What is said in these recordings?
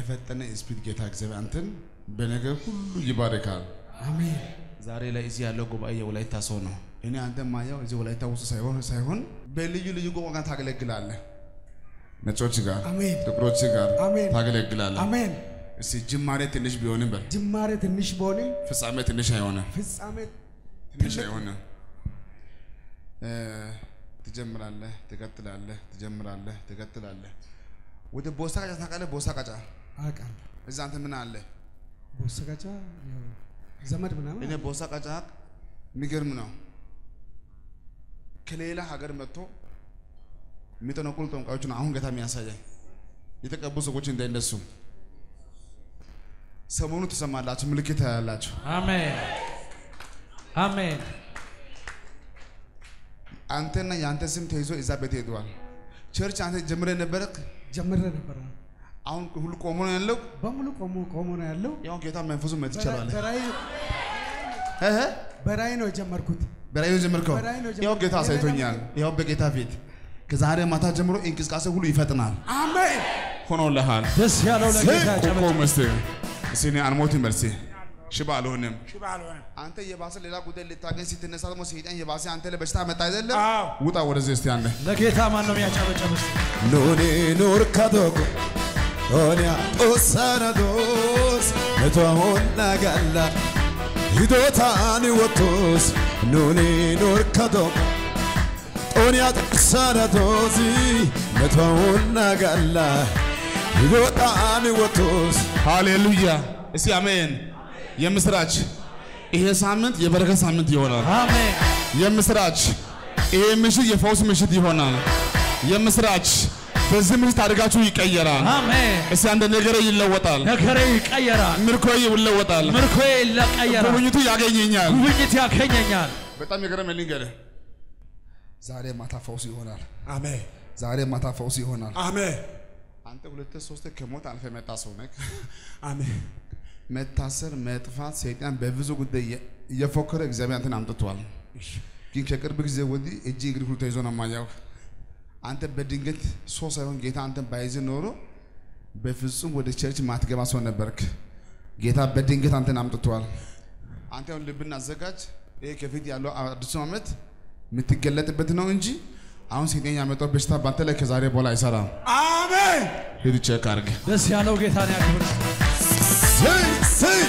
በፈጠነ ስፒድ ጌታ እግዚአብሔር አንተን በነገር ሁሉ ይባርካል። አሜን ዛሬ ላይ እዚህ ያለው ጉባኤ የወላይታ ሰው ነው። እኔ አንተ ማየው እዚህ ወላይታ ውስጥ ሳይሆን ሳይሆን በልዩ ልዩ ቋንቋ ታገለግላለህ። ነጮች ጋር፣ አሜን ጥቁሮች ጋር አሜን ታገለግላለህ። አሜን እስቲ ጅማሬ ትንሽ ቢሆንም በል ጅማሬ ትንሽ ቢሆንም ፍጻሜ ትንሽ አይሆንም። ፍጻሜ ትንሽ አይሆንም። እ ትጀምራለህ፣ ትቀጥላለህ፣ ትጀምራለህ፣ ትቀጥላለህ። ወደ ቦሳ ቀጫ ታውቃለህ? ቦሳ ቀጫ አውቃለሁ እዛ አንተ ምን አለ? ቦሰጋጫ ያው ዘመድ ምናምን እኔ ቦሳ ቀጫ የሚገርም ነው። ከሌላ ሀገር መጥቶ የሚጠነቁሉ ጠንቋዮችን አሁን ጌታ የሚያሳየኝ የተቀቡ ሰዎች እንዳይነሱ ሰሞኑ ትሰማላችሁ፣ ምልክት ያላችሁ አሜን አሜን አንተና የአንተ ስም ተይዞ እዛ ቤት ሄደዋል። ቸርች አንተ ጀምረ ነበረ። ጀምረ ነበረ አሁን ሁሉ ቆሞ ነው ያለው። በሙሉ ቆሞ ቆሞ ነው ያለው ያው ጌታ መንፈሱ መት ይችላል። በራይ እህ በራይ ነው የጀመርኩት በራዩ ጀመርከው። በራእይ ነው ያው ጌታ ጀመርከው። አሳይቶኛል። ያው በጌታ ፊት ከዛሬ ማታ ጀምሮ እንቅስቃሴ ሁሉ ይፈጥናል። አሜን ሆኖልሃል። ደስ ያለው ለጌታ ጨበ ቆቆ መስቴ እስቲ እኔ አልሞትም በል እስቲ ሽባ አልሆንም። አንተ የባሰ ሌላ ጉዳይ ልታገኝ ስትነሳ ደግሞ ሰይጣን የባሰ አንተ ላይ በሽታ መጣ አይደለም? ውጣ ወደዚህ እስቲ አንተ ለጌታ ማን ነው የሚያጨበጨብ? እስቲ Nuni nurka doko Onya osana dos Metwa honna galla Hidotani wotos Nuni nurka doko Onya osana dosi Metwa honna galla Hidotani wotos ሃሌሉያ እስቲ አሜን። የምስራች ይሄ ሳምንት የበረከት ሳምንት ይሆናል። አሜን የምስራች ይሄ ምሽት የፈውስ ምሽት ይሆናል። የምስራች በዚህ ምሽት ታሪካችሁ ይቀየራል። አሜን። እስቲ አንድ ነገር ይለወጣል። ነገሬ ይቀየራል፣ ምርኮ ይለወጣል። ምርኮዬ ይቀየራል፣ ጉብኝቱ ያገኘኛል። ጉብኝት ያገኘኛል። በጣም የገረመኝ ልንገርህ፣ ዛሬ ማታ ፈውስ ይሆናል። Amen ዛሬ ማታ ፈውስ ይሆናል። Amen አንተ ሁለት ሶስት ከሞት አልፈ መጣ ሰው ነህ። Amen መታሰር፣ መጥፋት ሰይጣን በብዙ ጉዳይ እየ- እየፎከረ እግዚአብሔር አንተን አምጥቷል። ግን ከቅርብ ጊዜ ወዲህ እጅ እግር ሁሉ ተይዞ ነው የማየው። አንተ በድንገት ሰው ሳይሆን ጌታ አንተን ባይዝ ኖሮ በፍጹም ወደ ቸርች ማትገባ ሰው ነበርክ። ጌታ በድንገት አንተን አምጥቷል። አንተ አሁን ልብን አዘጋጅ። ይሄ ከፊት ያለው አዲሱ ዓመት የምትገለጥበት ነው እንጂ አሁን ሰይጣን ያመጣው በሽታ በአንተ ላይ ከዛሬ በኋላ አይሰራም። Amen ሂድ ቼክ አድርግ። ደስ ያለው ጌታን ያክብር። Say say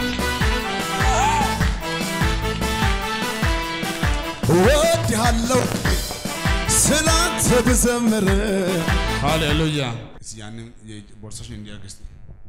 እወድሃለሁ ስላንተ ብዘምር ሃሌሉያ። እስቲ ያንን ቦርሳሽን እንዲያርግ እስቲ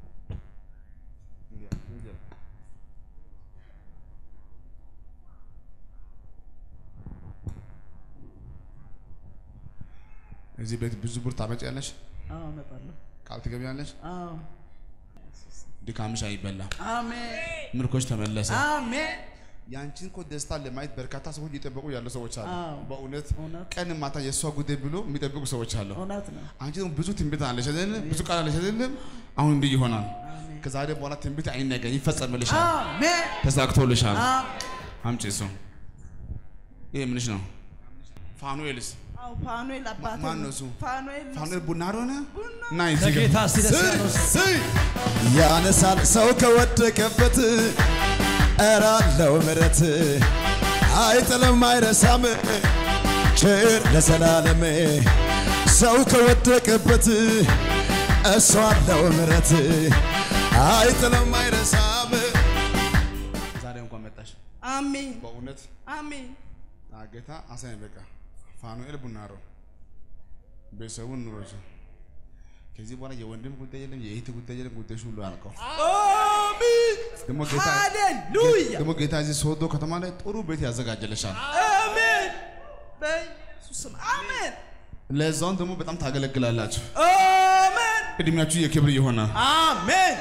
እዚህ ቤት ብዙ ብር ታመጪያለሽ፣ አዎ እመጣለሁ። ቃል ትገቢያለሽ። አዎ ድካምሽ አይበላም፣ አሜን ምርኮች ተመለሰ። አሜን። ያንቺን እኮ ደስታ ለማየት በርካታ ሰዎች እየጠበቁ ያሉ ሰዎች አሉ። አዎ። በእውነት እውነት ቀን ማታ የእሷ ጉዳይ ብሎ የሚጠብቁ ሰዎች አሉ። እውነት ነው። አንቺ ደግሞ ብዙ ትንቢት አለሽ አይደል? ብዙ ቃል አለሽ አይደል? አሁን እንዲህ ይሆናል። አሜን ከዛሬ በኋላ ትንቢት አይነገር፣ ይፈጸምልሻል፣ አሜን ተሳክቶልሻል። አሜን። አምጪ እሱ። ይሄ ምንሽ ነው? ፋኑኤልስ አዎ ፋኑኤል አባቴ ማን ነው እሱ? ፋኑኤል ነው። ፋኑኤል ቡና ሆነ እና እዚህ ጋር ለጌታ እስቲ ደስ ያለው ስይ ያነሳል ሰው ከወደቀበት እራለው ምረት አይጥልም አይረሳም ቸር ለዘላለም ሰው ከወደቀበት እሱ አለው ምረት አይጥልም አይረሳም ዛሬ እንኳን መጣሽ። አሜን በእውነት አሜን ጌታ አሳኝ። በቃ ፋኑኤል ቡናሮ ቤተሰቡን ኑሮች ከዚህ በኋላ የወንድም ጉዳይ የለም፣ የእህት ጉዳይ የለም። ጉዳዮች ሁሉ አልቀው አሜን ደግሞ ጌታ ሃሌሉያ ደግሞ ጌታ እዚህ ሶዶ ከተማ ላይ ጥሩ ቤት ያዘጋጀልሻል። አሜን በኢየሱስ ስም አሜን ለዛውን ደግሞ በጣም ታገለግላላችሁ። አሜን እድሜያችሁ የክብር ይሆናል። አሜን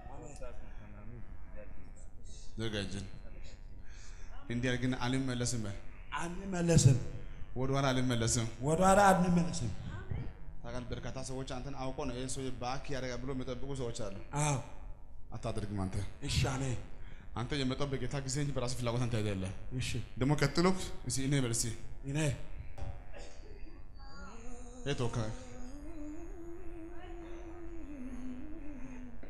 ዘጋጅን እንዲህ አድርግና አልመለስም በል አንመለስም ወደኋላ አልመለስም። ወደኋላ አንመለስም ታውቃለህ፣ በርካታ ሰዎች አንተን አውቆ ነው ይህን ሰውዬ ባክ ያደርጋል ብሎ የሚጠብቁ ሰዎች አሉ። አዎ አታደርግም አንተ እሺ አሜን አንተ የመጣው በጌታ ጊዜ እንጂ በራሱ ፍላጎት አንተ አይደለም። እሺ ደግሞ ቀጥሎ እስኪ እኔ በል እስኪ እኔ ይሄ ተወካይ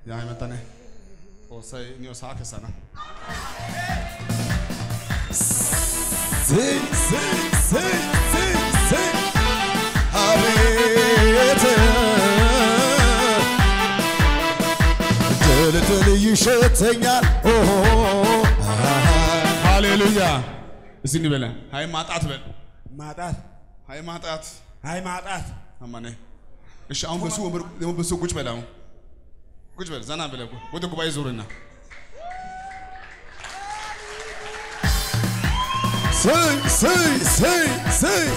ያመጣነ ኦሳይ ኒዮ ሳከሰና ስይ ስይ ስይ ስይ ስይ አቤት ድል ድል ይሸተኛል ኦሆ ሃሌሉያ እስቲ እንበለ ሃይ ማጣት በል ማጣት ሃይ ማጣት አይ ማጣት አማኔ እሺ አሁን በሱ ወንበር ደግሞ በሱ ቁጭ በል አሁን ቁጭ በል ዘና ብለህ ወደ ጉባኤ ዞርና ስይ ስይ ስይ ስይ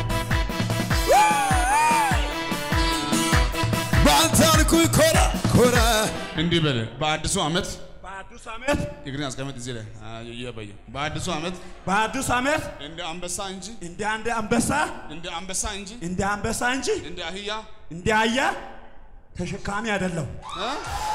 በአንተ አልኩኝ ኮራ ኮራ እንዲህ በል በአዲሱ ዓመት በአዲስ ዓመት እግርን አስቀምጥ እዚህ ላይ እየበየ በአዲሱ ዓመት በአዲስ ዓመት እንደ አንበሳ እንጂ እንደ አንድ አንበሳ እንደ አንበሳ እንጂ እንደ አንበሳ እንጂ እንደ አህያ እንደ አህያ ተሸካሚ አይደለሁ። እ?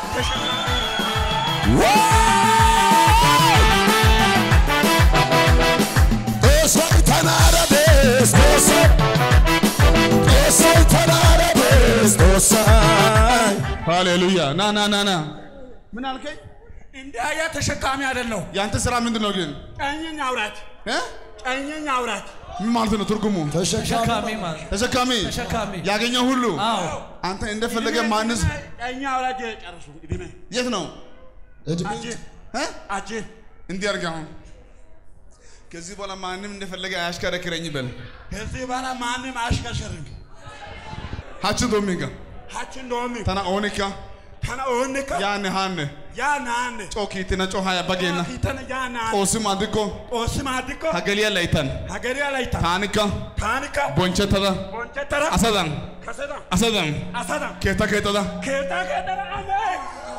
ጦሶይ ተናረቤስ ጦሶይ ጦሶይ ተናረቤስ ጦሶይ ሃሌሉያ ና ና ና ና ምን አልከኝ? እንደ አህያ ተሸካሚ አይደለሁ። ያንተ ስራ ምንድን ነው ግን? ቀኝኝ አውራት፣ እ? ቀኝኝ አውራት። ምን ማለት ነው ትርጉሙ? ተሸካሚ ማለት ተሸካሚ ተሸካሚ ያገኘው ሁሉ አዎ አንተ እንደፈለገ ማንስ ቀኝ አውራት ጨርሱ። እድሜ የት ነው እድሜ አጅ እ? አጅ እንዲህ አድርግ አሁን ከዚህ በኋላ ማንም እንደፈለገ አያሽከረክረኝ በል ከዚህ በኋላ ማንም አያሽከርሽርም። ሀች ዶሚንጋ ሀች እንደሆሚ ተና ኦኒካ ተነ ኦንከ ያነ ሃነ ያ ናን ጮኪትና ጮሃ ያባጌና ፊተነ ያ ናን ኦስም አድኮ ኦስም አድኮ ሀገሊያ ላይታን ሀገሪ ላይታ ታኒካ ታኒካ ቦንቸተዳ ቦንቸተራ አሰዳን ከሰዳ አሰዳን አሰዳ ኬታ ኬተዳ ኬታ ኬተራ አሜን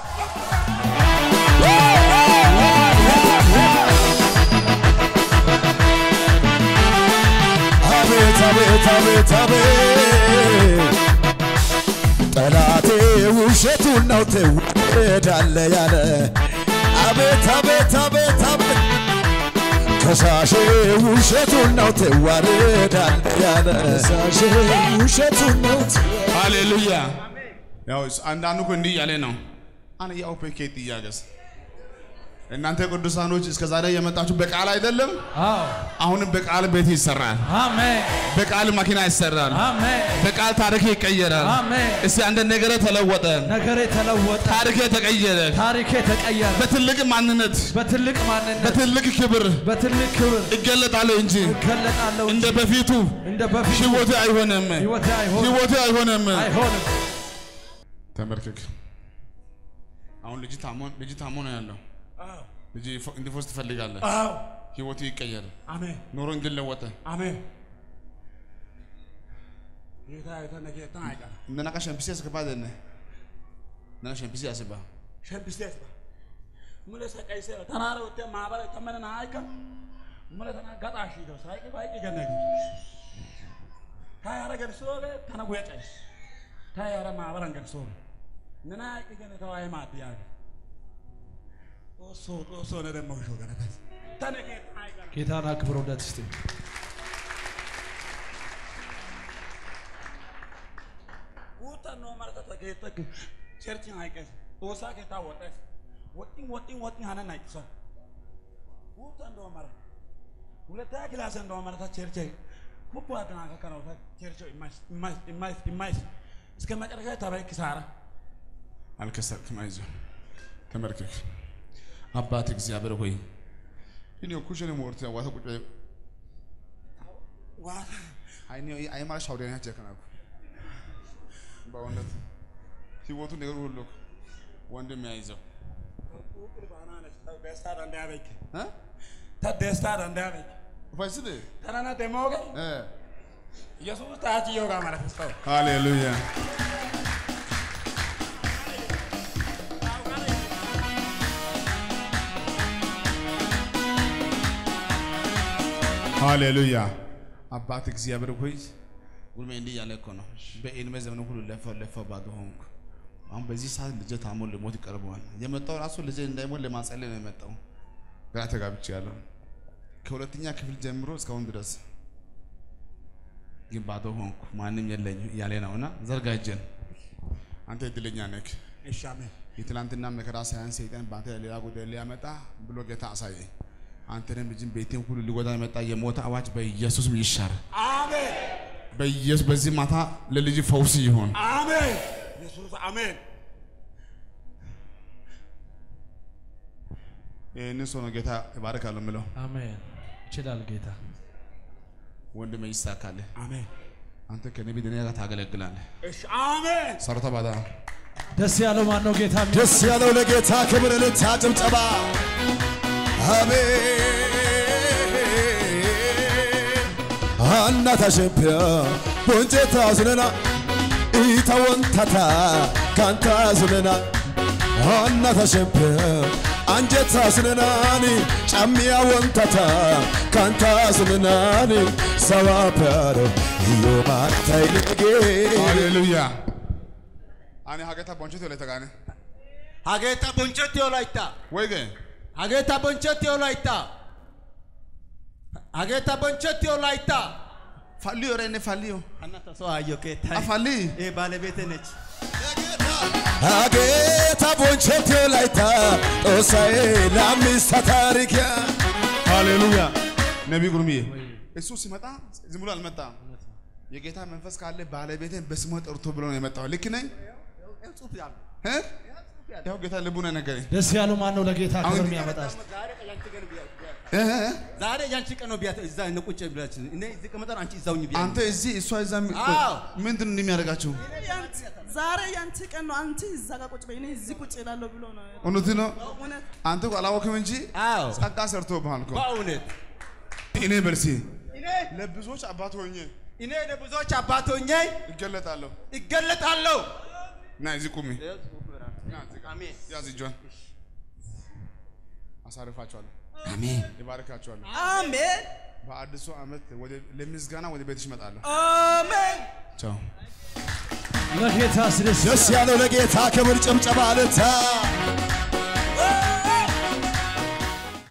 አቤት አቤት አቤት አቤት ጠላቴ ውሸቱን ነው ትወዳለ ያለ አቤት አቤት አቤት አቤት ከሳሼ ውሸቱን ነው ትዋርዳለ ያለ ከሳሼ ውሸቱን ነው ሃሌሉያ ያው አንዳንዱ እኮ እንዲህ እያለ ነው አነ ያው ፔኬት እያገስ እናንተ ቅዱሳኖች እስከ ዛሬ የመጣችሁ በቃል አይደለም አዎ አሁንም በቃል ቤት ይሰራል አሜን በቃል መኪና ይሰራል አሜን በቃል ታሪክ ይቀየራል አሜን እስቲ አንድ ነገር ተለወጠ ነገሬ ተለወጠ ታሪክ ተቀየረ ታሪኬ ተቀየረ በትልቅ ማንነት በትልቅ ማንነት በትልቅ ክብር በትልቅ ክብር እገለጣለሁ እንጂ እገለጣለሁ እንደ እንጂ በፊቱ እንደ በፊቱ ህይወቴ አይሆንም ህይወቴ አይሆንም ህይወቴ አይሆንም አይሆንም ተመልከክ አሁን ልጅ ታሞ ልጅ ታሞ ነው ያለው አዎ ልጅ ይፎ- እንዲፎስ ትፈልጋለህ አዎ ህይወቱ ይቀየር አሜን ኑሮ እንዲለወጠ አሜን ጌታ የተነ ጌታ አይቀርም እንደናቃ ሸምፒሲ ያስገባ ደነ ነና ሸምፒሲ ያስባ ሸምፒስቴስ ሙለ ሰቀይሴ ተናረ ወተ ማባለ ተመነና አይከ ሙለ ተና ጋጣሽ ይደው ሳይቀ ባይቀ ገነገ ታያረ ገርሶለ ተነጉ ያጨስ ታያረ ማባረን ገርሶ ነና አይቀ ገነ ተዋይ ማጥያ ኦሶ ኦሶ ነደሞ ሾ ገነበት ተነገ አይቀር ጌታን አክብሮለት እስቲ Guutaan noo marata keetta cherchi haikes. Osaa keetta wodhes. Wottin wottin wottin hana naiksa. Guutaan noo mara. Huletaa kilaasen noo marata cherchi. Kubbaa tanaa akka kana wata cherchi imais imais imais imais. እስከ መጨረሻ ተባይ ኪሳራ አልከሰርክም አይዞህ ተመልከክ አባት እግዚአብሔር ሆይ እኔ ኩሽን ሞርት ዋታ ቁጭ ዋታ አይኔ አይማር ሻውደኛ ጀከናኩ በእውነት ህይወቱ ነገር ሁሉ ወንድም ያይዘው ቁቅል ባናነስ ደስታ ዳንዳያበክ እ ተ ደስታ ዳንዳያበክ ፋይስደ ተናና ደሞገ እ ኢየሱስ ታች ይዮጋ ማለት ነው ሃሌሉያ ሃሌሉያ አባት እግዚአብሔር ሆይ ጉልሜ እንዲህ እያለ እኮ ነው። በዕድሜ ዘመን ሁሉ ለፈው ለፈው ባዶ ሆንኩ። አሁን በዚህ ሰዓት ልጄ ታሞ ሊሞት ይቀርበዋል። የመጣው ራሱ ልጄ እንዳይሞት ለማጸለይ ነው የመጣው። ግራ ተጋብቻለሁ። ከሁለተኛ ክፍል ጀምሮ እስካሁን ድረስ ግን ባዶ ሆንኩ። ማንም የለኝ እያለ ነውና ዘርጋ እጅን። አንተ እድለኛ ነህ። እሺ አሜን የትላንትና መከራ ሳያን ሰይጣን በአንተ ላይ ሌላ ጉዳይ ሊያመጣ ብሎ ጌታ አሳየኝ። አንተንም ልጅን ቤቴን ሁሉ ሊጎዳ የመጣ የሞት አዋጅ በኢየሱስም ይሻር። አሜን በኢየሱስ በዚህ ማታ ለልጅ ፈውስ ይሆን። አሜን ኢየሱስ አሜን ይህንን ሰው ነው ጌታ እባርካለሁ የምለው። አሜን። ይችላል ጌታ። ወንድሜ ይሳካልህ። አሜን አንተ ከነቢ ደንያ ጋር ታገለግላለህ። እሺ አሜን ሰርተ ባዳ ደስ ያለው ማን ነው? ጌታ የሚያውቅ? ደስ ያለው ለጌታ ክብር እልልታ ጭብጨባ አሜን አናታ ሸምፒያ ቦንጬታ ሱነና ኢታ ወንታታ ካንታ ሱነና አናታ ሸምፒያ አንጀታ ሱነናኒ ጫሚያ ወንታታ ካንታ ሱነናኒ ሰዋፕያሮ iyo ማታይ ልጌ ሃሌሉያ አኔ ሀገታ ቦንቸት ወለ ተጋነ Hageeta bonchetti olaytta. ወይ ገ Hageeta bonchetti olaytta. Hageeta bonchetti olaytta. ፋሊዮ ረኔ ፋሊዮ Hanna ta soo ayyo keettay. አፋሊ Ee baalebeete nech. አጌታ ቦንቸቴ ላይታ ጦሳዬ ላምስታ ታሪክያ ሃሌሉያ ነቢ ጉርምዬ እሱ ሲመጣ ዝም ብሎ አልመጣም። የጌታ መንፈስ ካለ ባለቤቴን በስሙ ጠርቶ ብሎ ነው የመጣው። ልክ ነኝ እ? ያው ጌታ ልቡን ነገረኝ። ደስ ያለው ማን ነው? ለጌታ ክብር አሁን- የሚያመጣ እስቲ። እ? እ? ዛሬ ያንቺ ቀን ነው ቢያት እዛ እነ ቁጭ ብላችሁ እኔ እዚህ ቀመጠን አንቺ እዛውኝ ቢያ አንተ እዚህ እሷ እዛ ሚ- አዎ። ምንድን ነው እንደሚያደርጋችሁ? ዛሬ ያንቺ ቀን ነው። አንቺ እዛ ጋር ቁጭ በይ፣ እኔ እዚህ ቁጭ እላለሁ ብሎ ነው። እውነት ነው። እውነት አንተ እኮ አላወቅም እንጂ አዎ ጸጋ ሰርቶብሃል እኮ። በእውነት እኔ በርሲ እኔ ለብዙዎች አባት ሆኜ እኔ ለብዙዎች አባት ሆኜ ይገለጣለሁ። ይገለጣለሁ። ና እዚህ ቁሚ። ና እዚህ ጋር። አሜን ያዝ እጇን አሳርፋችኋለሁ፣ አሜን ይባርካችኋለሁ። አሜን በአዲሱ ዓመት ወደ ለምስጋና ወደ ቤትሽ እመጣለሁ። አሜን። ቻው። ለጌታ ስደስ ደስ ያለው ለጌታ ክብር ጭብጨባ ልታ